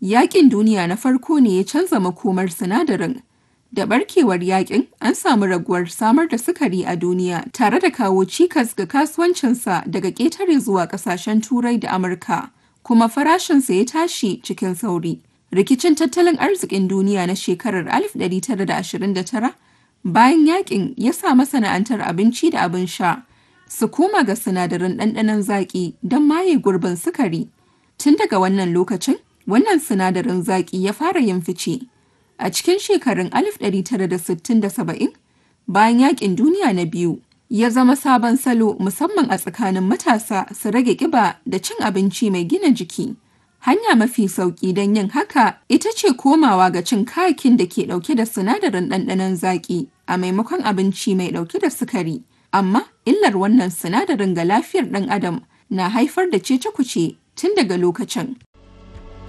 Yaƙin duniya na farko ne ya canza makomar sinadarin. Da barkewar yaƙin, an samu raguwar samar da sukari a duniya tare da kawo cikas ga kasuwancinsa daga ƙetare zuwa ƙasashen Turai da Amurka, kuma farashinsa ya tashi cikin sauri. Rikicin tattalin arzikin duniya na shekarar 1929 bayan yaƙin ya sa masana'antar abinci da abin sha su koma ga sinadaran ɗanɗanon zaƙi don maye gurbin sukari. Tun daga wannan lokacin, wannan sinadarin zaƙi ya fara yin fice. A cikin shekarun 1960 da 70, bayan yaƙin duniya na biyu, ya zama sabon salo musamman a tsakanin matasa su rage ƙiba da cin abinci mai gina jiki. Hanya mafi sauƙi don yin haka ita ce komawa ga cin kayakin da ke ɗauke da sinadarin ɗanɗanon zaƙi a maimakon abinci mai ɗauke da sukari. Amma illar wannan sinadarin ga lafiyar ɗan adam na haifar da cece-kuce tun daga lokacin.